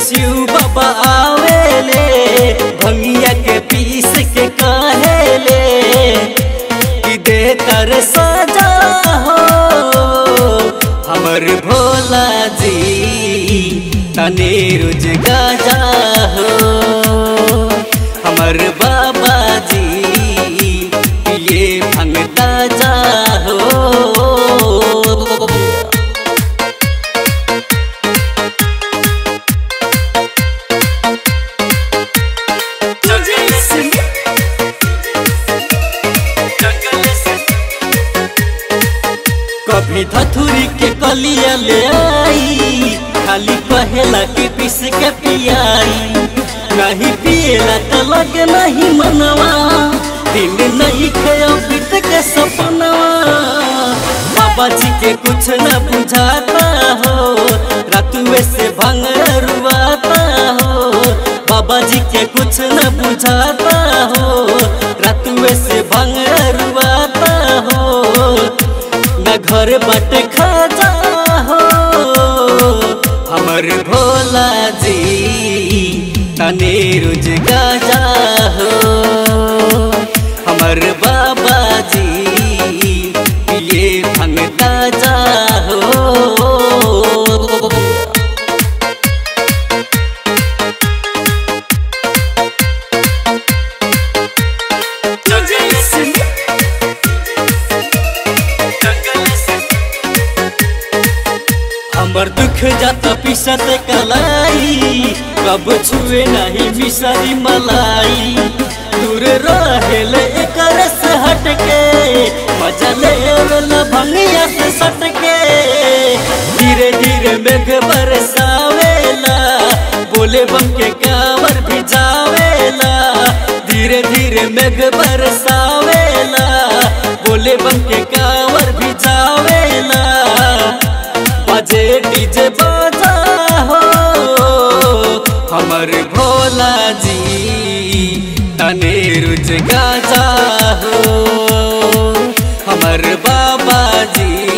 शिव बाबा आवेले भंगिया के पीस के कहेले कि दे तर सजा हो हमर भोला जी तने रुज गाजा हो हमर बाबा जी ये भंगता जा हो कभी धथुरी के कलिया ले आई खाली कहेला के पीस के पियाई नहीं पिएला तो लगे नहीं मनवा दिन नहीं खेयो बीत के सपनवा बाबा जी के कुछ न बुझाता हो रातुए से भंग रुआता हो बाबा जी के कुछ न बुझाता हो रातुए से भंग रुआता हो न घर बट खाजा हो हमर भोला जी तने रुज गाजा हो हमर बाबा जी ये भंगता जा हो हमर दुख जाता पिसत कलाई कब छुए नहीं मिसरी मलाई दूर रहेल एकर से हटके मजा लेवल भंगिया से सटके धीरे धीरे मेघ बरसावेला बोले बम के कावर भी जावेला धीरे धीरे मेघ बरसावेला बोले बम के कावर भी जावेला बजे डीजे बाजा हो हमर भोला जी तने रुज गाजा हो हमर बाबा जी